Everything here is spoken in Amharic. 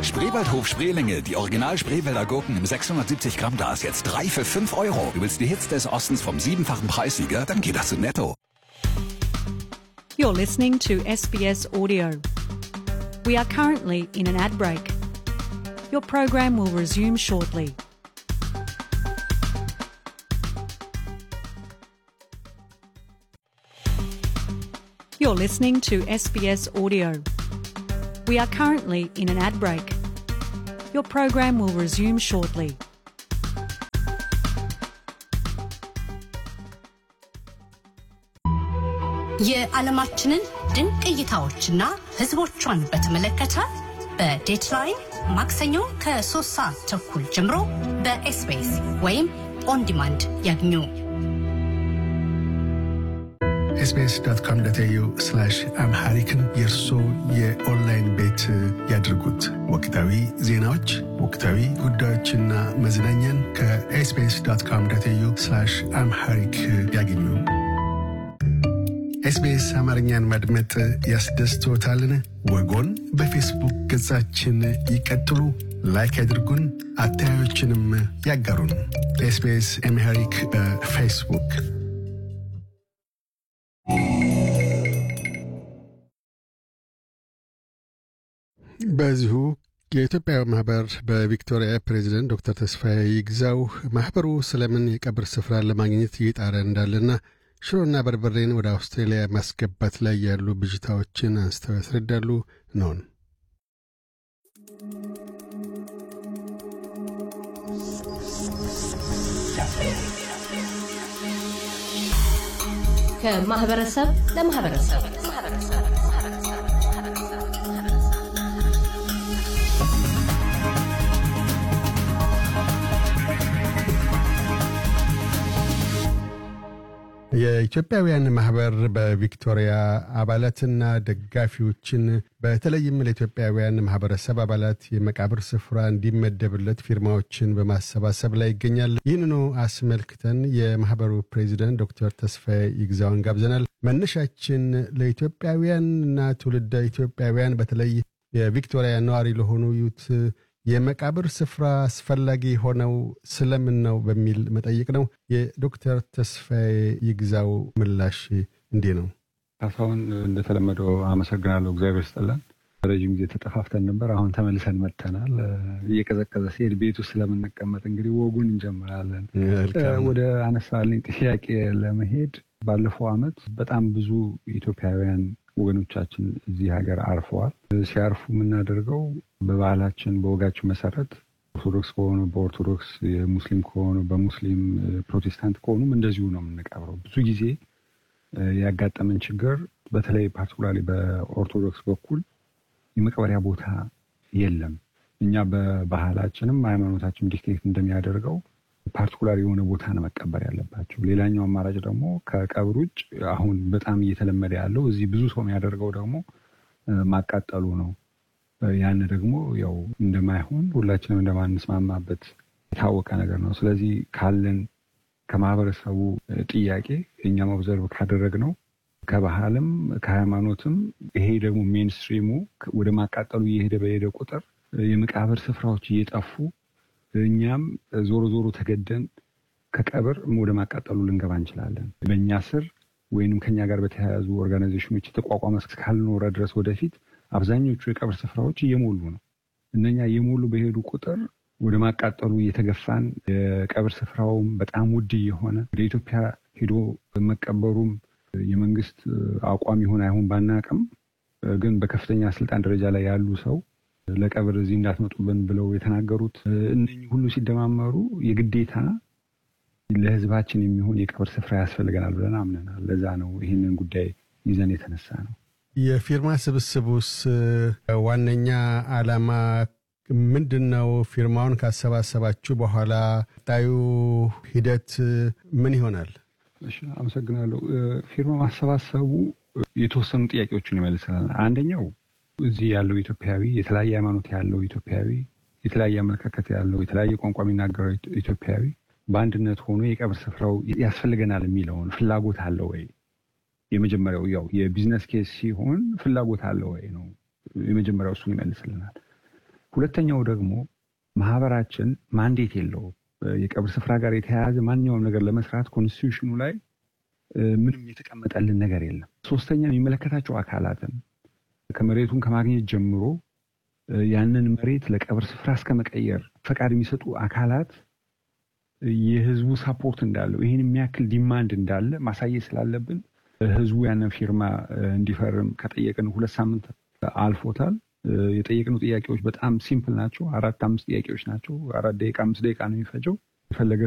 Spreewaldhof Spreelinge, die Original Spreewälder Gurken im 670 Gramm Glas, jetzt drei für 5 Euro. Du willst die Hits des Ostens vom siebenfachen Preissieger? Dann geht das zu netto. You're listening to SBS Audio. We are currently in an ad break. Your program will resume shortly. You're listening to SBS Audio. We are currently in an ad break. Your program will resume shortly. የዓለማችንን ድንቅ እይታዎችና ሕዝቦቿን በተመለከተ በዴትላይን ማክሰኞ ከሶስት ሰዓት ተኩል ጀምሮ በኤስቢኤስ ወይም ኦን ዲማንድ ያግኙ። ኤስቢኤስ ዶት ኮም ዶት ኤዩ አምሃሪክን የእርሶ የኦንላይን ቤት ያድርጉት። ወቅታዊ ዜናዎች፣ ወቅታዊ ጉዳዮችና መዝናኛን ከኤስቢኤስ ዶት ኮም ዶት ኤዩ አምሃሪክ ያገኙ። ኤስቢኤስ አማርኛን ማድመጥ ያስደስቶታልን? ወጎን በፌስቡክ ገጻችን ይቀጥሉ፣ ላይክ ያድርጉን፣ አስተያየቶችንም ያጋሩን። ኤስቢኤስ አምሃሪክ በፌስቡክ በዚሁ የኢትዮጵያ ማህበር በቪክቶሪያ ፕሬዚደንት ዶክተር ተስፋዬ ይግዛው ማህበሩ ስለምን የቀብር ስፍራን ለማግኘት እየጣረ እንዳለና ሽሮና በርበሬን ወደ አውስትራሊያ ማስገባት ላይ ያሉ ብዥታዎችን አንስተው ያስረዳሉ። ነውን ከማህበረሰብ ለማህበረሰብ የኢትዮጵያውያን ማህበር በቪክቶሪያ አባላትና ደጋፊዎችን በተለይም ለኢትዮጵያውያን ማህበረሰብ አባላት የመቃብር ስፍራ እንዲመደብለት ፊርማዎችን በማሰባሰብ ላይ ይገኛል። ይህንኑ አስመልክተን የማህበሩ ፕሬዚደንት ዶክተር ተስፋዬ ይግዛውን ጋብዘናል። መነሻችን ለኢትዮጵያውያንና ትውልደ ኢትዮጵያውያን በተለይ የቪክቶሪያ ነዋሪ ለሆኑ ዩት የመቃብር ስፍራ አስፈላጊ ሆነው ስለምን ነው በሚል መጠይቅ ነው። የዶክተር ተስፋዬ ይግዛው ምላሽ እንዲህ ነው። ካሳሁን፣ እንደተለመደው አመሰግናለሁ። እግዚአብሔር ይስጥልን። ረዥም ጊዜ ተጠፋፍተን ነበር። አሁን ተመልሰን መጥተናል። እየቀዘቀዘ ሲሄድ ቤት ውስጥ ስለምንቀመጥ እንግዲህ ወጉን እንጀምራለን። ወደ አነሳልኝ ጥያቄ ለመሄድ ባለፈው ዓመት በጣም ብዙ ኢትዮጵያውያን ወገኖቻችን እዚህ ሀገር አርፈዋል። ሲያርፉ የምናደርገው በባህላችን በወጋችን መሰረት ኦርቶዶክስ ከሆኑ በኦርቶዶክስ፣ የሙስሊም ከሆኑ በሙስሊም፣ ፕሮቴስታንት ከሆኑም እንደዚሁ ነው የምንቀብረው። ብዙ ጊዜ ያጋጠመን ችግር በተለይ ፓርቲኩላሪ በኦርቶዶክስ በኩል የመቅበሪያ ቦታ የለም። እኛ በባህላችንም ሃይማኖታችን ዲክቴት እንደሚያደርገው ፓርቲኩላር የሆነ ቦታ ነው መቀበር ያለባቸው። ሌላኛው አማራጭ ደግሞ ከቀብር ውጭ አሁን በጣም እየተለመደ ያለው እዚህ ብዙ ሰው የሚያደርገው ደግሞ ማቃጠሉ ነው። ያን ደግሞ ያው እንደማይሆን ሁላችንም እንደማንስማማበት የታወቀ ነገር ነው። ስለዚህ ካለን ከማህበረሰቡ ጥያቄ እኛም ኦብዘርቭ ካደረግነው ከባህልም ከሃይማኖትም ይሄ ደግሞ ሜንስትሪሙ ወደ ማቃጠሉ እየሄደ በሄደ ቁጥር የመቃብር ስፍራዎች እየጠፉ እኛም ዞሮ ዞሮ ተገደን ከቀብር ወደ ማቃጠሉ ልንገባ እንችላለን። በእኛ ስር ወይንም ከኛ ጋር በተያያዙ ኦርጋናይዜሽኖች የተቋቋመ እስካልኖረ ድረስ ወደፊት አብዛኞቹ የቀብር ስፍራዎች እየሞሉ ነው። እነኛ እየሞሉ በሄዱ ቁጥር ወደ ማቃጠሉ እየተገፋን የቀብር ስፍራውም በጣም ውድ እየሆነ ወደ ኢትዮጵያ ሄዶ መቀበሩም የመንግስት አቋም ይሆን አይሆን ባናቅም፣ ግን በከፍተኛ ስልጣን ደረጃ ላይ ያሉ ሰው ለቀብር እዚህ እንዳትመጡብን ብለው የተናገሩት እነኚህ ሁሉ ሲደማመሩ የግዴታ ለሕዝባችን የሚሆን የቀብር ስፍራ ያስፈልገናል ብለን አምነናል። ለዛ ነው ይህንን ጉዳይ ይዘን የተነሳ ነው። የፊርማ ስብስቡስ ዋነኛ ዓላማ ምንድን ነው? ፊርማውን ካሰባሰባችሁ በኋላ ቀጣዩ ሂደት ምን ይሆናል? እሺ፣ አመሰግናለሁ። ፊርማ ማሰባሰቡ የተወሰኑ ጥያቄዎችን ይመልሰናል። አንደኛው እዚህ ያለው ኢትዮጵያዊ የተለያየ ሃይማኖት ያለው ኢትዮጵያዊ የተለያየ አመለካከት ያለው የተለያየ ቋንቋ የሚናገረው ኢትዮጵያዊ በአንድነት ሆኖ የቀብር ስፍራው ያስፈልገናል የሚለውን ፍላጎት አለ ወይ? የመጀመሪያው ያው የቢዝነስ ኬስ ሲሆን ፍላጎት አለ ወይ ነው የመጀመሪያው። እሱን ይመልስልናል። ሁለተኛው ደግሞ ማህበራችን ማንዴት የለውም። የቀብር ስፍራ ጋር የተያያዘ ማንኛውም ነገር ለመስራት ኮንስቲቱሽኑ ላይ ምንም የተቀመጠልን ነገር የለም። ሶስተኛ የሚመለከታቸው አካላትን ከመሬቱን ከማግኘት ጀምሮ ያንን መሬት ለቀብር ስፍራ እስከ መቀየር ፈቃድ የሚሰጡ አካላት የህዝቡ ሳፖርት እንዳለው ይህን የሚያክል ዲማንድ እንዳለ ማሳየት ስላለብን ህዝቡ ያንን ፊርማ እንዲፈርም ከጠየቅን ሁለት ሳምንት አልፎታል። የጠየቅነው ጥያቄዎች በጣም ሲምፕል ናቸው። አራት አምስት ጥያቄዎች ናቸው። አራት ደቂቃ አምስት ደቂቃ ነው የሚፈጀው። የፈለገ